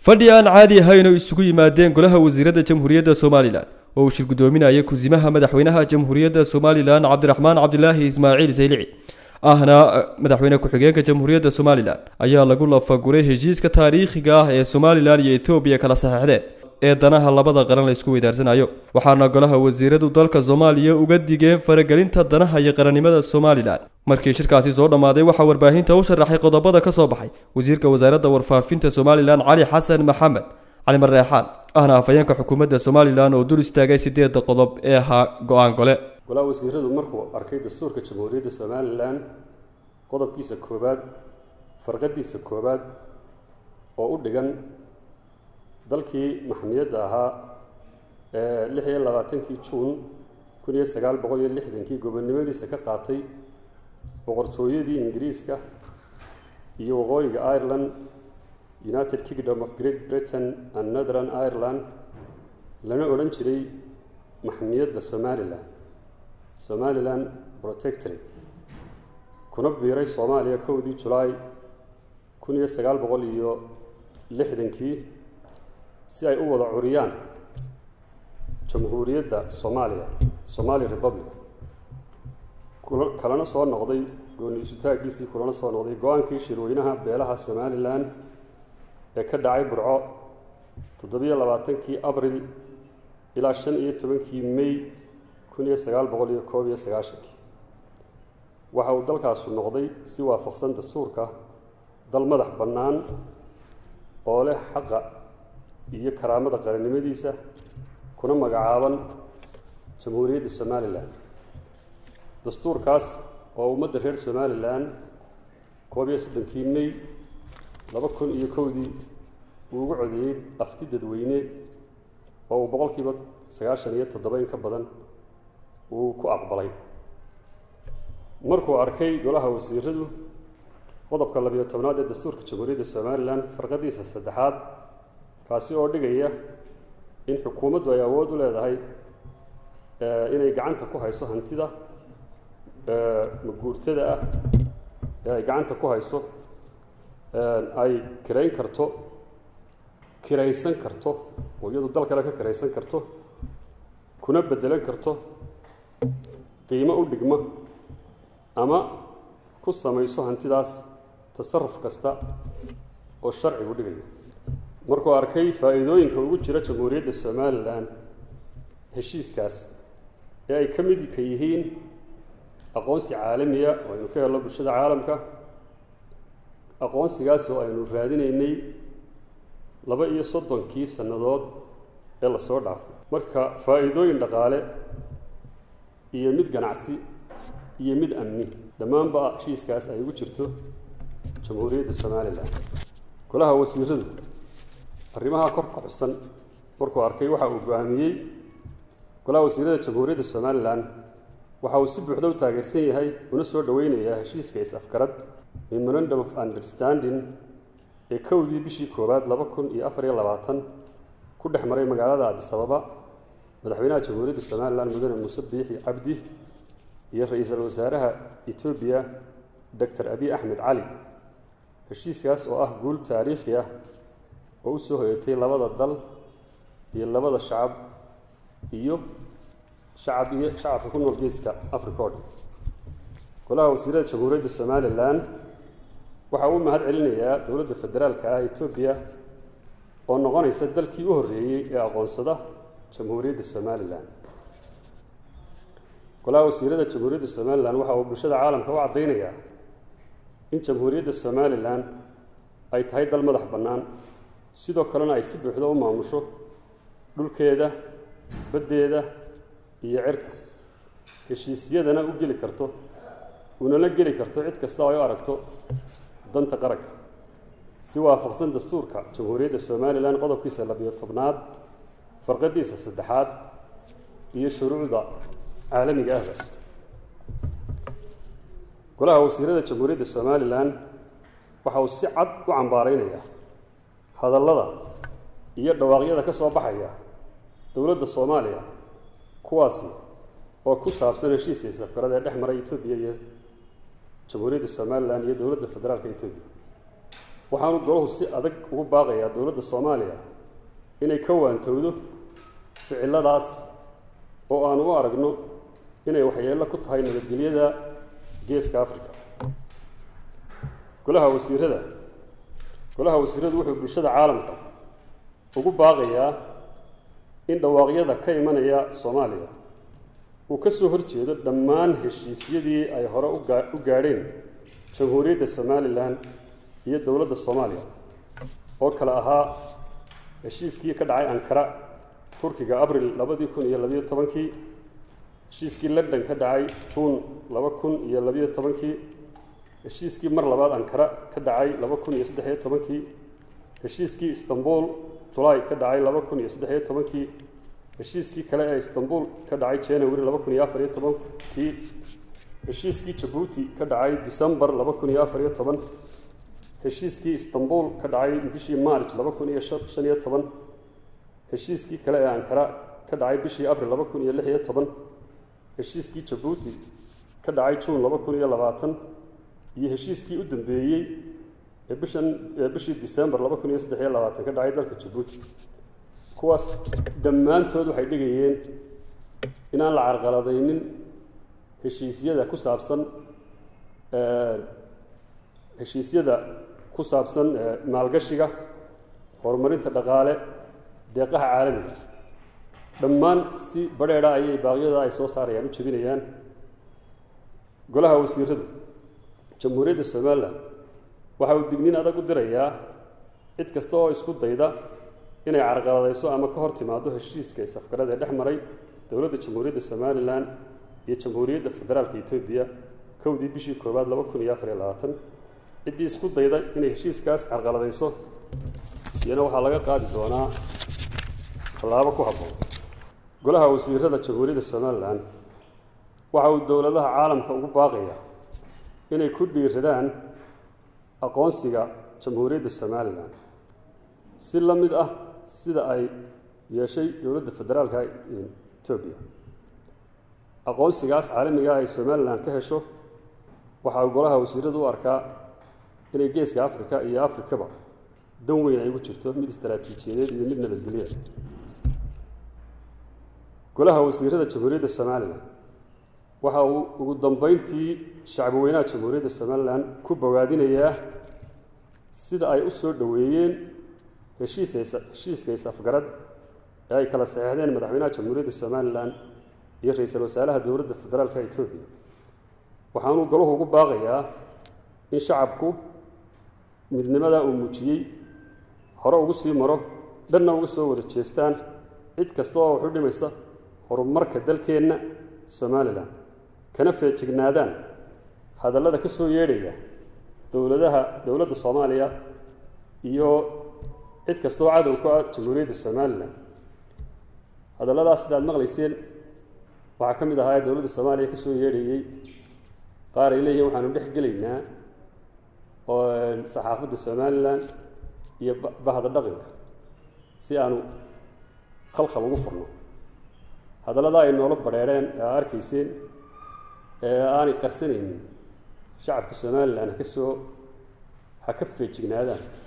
fadhi aan caadi ahayn oo isugu yimaadeen golaha wasiiradda jamhuuriyadda somalilan oo uu shir guddoominaya kusimaha madaxweynaha jamhuuriyadda somalilan cabdiraxmaan cabdilaahi ismaaciil saylici ahna madaxweyne ku-xigeenka jamhuuriyadda somalilan ayaa lagu lafaguray heshiiska taariikhiga ah ee somalilan iyo etoobiya kala saxeixdeen ee danaha labada qaran la isku weydaarsanayo waxaana golaha wasiiradu dalka soomaaliya uga digeen faragelinta danaha iyo qarannimada somalilan markii shirkaasi soo dhammaaday waxaa warbaahinta u sharaxay qodobada ka soo baxay wasiirka wasaaradda warfaafinta somalilan cali xasan maxamed cali mareexaan ahna afhayeenka xukuumadda somalilan oo dul istaagay sideedda qodob ee ahaa go-aan gole golaha wasiiradu markuu arkay dastuurka jamhuuriyadda somalilan qodobkiisa koowaad farqadiisa koowaad oo u dhigan dalkii maxmiyadda ahaa ee lix iyo labaatankii juun kun iyo sagaal boqol iyo lixdankii gobonnimadiisa ka qaatay boqortooyadii ingiriiska iyo waqooyiga ireland united kingdom of great britain and northern ireland lana odhan jiray maxmiyadda somalilan somalilan protectorate kuna biiray soomaaliya kowdii julaay kun iyo sagaal boqol iyo lixdankii si ay u wada curiyaan jamhuuriyadda soomaaliya somali republic kalana soo noqday gooni isutaaggiisii kulana soo noqday go-aankii shirweynaha beelaha somalilan ee ka dhacay burco toddobiyo labaatankii abril ilaa shan iyo tobankii may kun iyo sagaal boqol iyo koob iyo sagaashankii waxa uu dalkaasu noqday si waafaqsan dastuurka dal madax bannaan oo leh xaqa iyo karaamada qarannimadiisa kuna magacaaban jamhuuriyadda somalilan dastuurkaas oo ummadda reer somalilan koob iyo soddonkii may laba kun iyo kowdii uu ugu codeeyey afti dadweyne oo uu boqolkiiba sagaashan iyo toddoba in ka badan uu ku aqbalay markuu arkay golaha wasiiradu qodobka labiyo tobnaad ee dastuurka jamhuuriyadda somalilan farqadiisa saddexaad kaasi oo dhigaya in xukuumaddu ay awood u leedahay inay gacanta ku hayso hantida maguurtada ah ee ay gacanta ku hayso ay kirayn karto kiraysan karto oo iyadu dal kale ka kiraysan karto kuna beddelan karto qiimo u dhigma ama ku samayso hantidaas tasaruf kasta oo sharcigu dhigayo markuu arkay faa'iidooyinka ugu jira jamhuuriyadda somalilan heshiiskaas ee ay ka midka yihiin aqoonsi caalamiya oo aynu ka helno bulshada caalamka aqoonsigaas oo aynu raadinaynay laba iyo soddonkii sannadood ee lasoo dhaafay marka faa'iidooyin dhaqaale iyo mid ganacsi iyo mid amni dhammaanba heshiiskaas ay ugu jirto jamhuuriyadda somalilan golaha wasiiradu arrimaha kor ka xusan markuu arkay waxa uu go-aamiyey golaha wasiirada jamhuuriyadda somalilan waxa uu si buuxda u taageersan yahay una soo dhoweynayaa heshiiska is-afgarad memorandum of understanding ee kowdii bishii koowaad laba kun iyo afar iyo labaatan ku dhex maray magaalada adisababa madaxweynaha jamhuuriyadda somalilan mudane muuse biixi cabdi iyo ra-iisul wasaaraha etoobiya doctor abiy axmed cali heshiiskaas oo ah guul taariikhi ah oo u soo hoyatay labada dal iyo labada shacab iyo shacab iyo shacabka ku nool geeska africa o dhan golaha wasiirada jamhuuriyadda somalilan waxa uu mahad celinayaa dowladda federaalka ah etoobiya oo noqonaysa dalkii u horreeyey ee aqoonsada jamhuuriyadda somalilan golaha wasiirada jamhuuriyadda somalilan waxa uu bulshada caalamka u caddaynayaa in jamhuuriyadda somalilan ay tahay dal madax bannaan sidoo kalena ay si buuxda u maamusho dhulkeeda baddeeda iyo cirka heshiisyadana u geli karto unala geli karto cid kasta oo ay u aragto danta qaranka si waafaqsan dastuurka jamhuuriyadda somalilan qodobkiisa labiyo tobnaad farqadiisa saddexaad iyo shuruucda caalamiga ahba golaha wasiirada jamhuuriyadda somalilan waxa uu si cad u cambaareynayaa hadallada iyo dhawaaqyada ka soo baxaya dowladda soomaaliya kuwaasi oo ku saabsan heshiiska isafgarada ee dhex maray etoobiya iyo jamhuuriyadda somalilan iyo dowladda federaalka etoobiya waxaanu golahu si adag ugu baaqayaa dowladda soomaaliya inay ka waantowdo ficiladaas oo aanu u aragno inay waxyeello ku tahay nabadgelyada geeska africa golaha wasiirada golaha wasiiradu wuxuu bulshada caalamka ugu baaqayaa in dhawaaqyada ka imanaya soomaaliya uu ka soo horjeedo dhammaan heshiisyadii ay hore ugaa u gaadheen jamhuuriyadda somalilan iyo dowladda soomaaliya oo kale ahaa heshiiskii ka dhacay ankara turkiga abril labadii kun iyo labayo tobankii heshiiskii london ka dhacay juun laba kun iyo labayo tobankii heshiiskii mar labaad ankara ka dhacay laba kun iyo saddexiyo tobankii heshiiskii istanbul julaay ka dhacay laba kun iyo saddexiyo tobankii heshiiskii kale ee istanbul ka dhacay january laba kun iyo afariyo tobankii heshiiskii jabuuti ka dhacay decembar laba kun iyo afariyo toban heshiiskii istanbul ka dhacay bishii march laba kun iyo shan iyo toban heshiiskii kale ee ankara ka dhacay bishii abril laba kun iyo lix iyo toban heshiiskii jabuuti ka dhacay juun laba kun iyo labaatan iyo heshiiskii u dambeeyey ee bishan ee bishii december laba kun iyo saddex iyo labaatan ka dhacay dalka jabuuti kuwaas dhammaantood waxay dhigayeen inaan la carqaladaynin heshiisyada ku saabsan heshiisyada ku saabsan maalgashiga horumarinta dhaqaale deeqaha caalamiga dhammaan si badheedha ayay baaqyada ay soo saarayaan u jebinayaan golaha wasiiradu jamhuuriyadda somalilan waxa uu digniin adag u dirayaa cid kasta oo isku dayda inay carqaladayso ama ka hor timaado heshiiska isafgarada ee dhex maray dowladda jamhuuriyadda somalilan iyo jamhuuriyadda federaalka etoobiya kowdii bishii koowaad laba kun iyo afar iyo labaatan ciddii isku dayda inay heshiiskaas carqaladayso iyana waxaa laga qaadi doonaa tallaabo ku habboon golaha wasiirada jamhuuriyadda somalilan waxa uu dowladaha caalamka ugu baaqaya inay ku dhiiradaan aqoonsiga jamhuuriyadda somalilan si la mid ah sida ay yeeshay dowladda federaalka etoobiya aqoonsigaas caalamiga ay somalilan ka hesho waxa uu golaha wasiiradu u arkaa inay geeska africa iyo afrikaba dan weyn ay ugu jirto mid istaraatiijiyadeed iyo mid nabadgelya golaha wasiirada jamhuuriyadda somalilan waxa uu ugu dambeyntii shacbi weynaha jamhuuriyadda somalilan ku bogaadinayaa sida ay u soo dhoweeyeen heshiis heshiiska is-afgarad ee ay kala saxeexdeen madaxweynaha jamhuuriyadda somalilan iyo ra-iisul wasaaraha dowladda federaalka etoobiya waxaanuu golahu ugu baaqayaa in shacabku midnimada uu muujiyey hore ugu sii maro dhanna uga soo wada jeestaan cid kasta oo wax u dhimaysa horumarka dalkeenna somalilan kana feejignaadaan hadallada ka soo yeedhaya dowladaha dowladda soomaaliya iyo cid kasta oo cadow ku ah jamhuuriyadda somalilan hadalladaas sidaad maqlayseen waxaa ka mid ahaa ee dowladda soomaaliya ka soo yeedhayey qaar ay leeyihin waxaanu dhex gelaynaa oo saxaafadda somalilan iyo bahda dhaqanka si aanu khalkhal ugu furno hadalladaa ay noola badheereen ee aa arkayseen ee aanay qarsanaynin shacabka somalilan ha ka soo ha ka feejignaadaan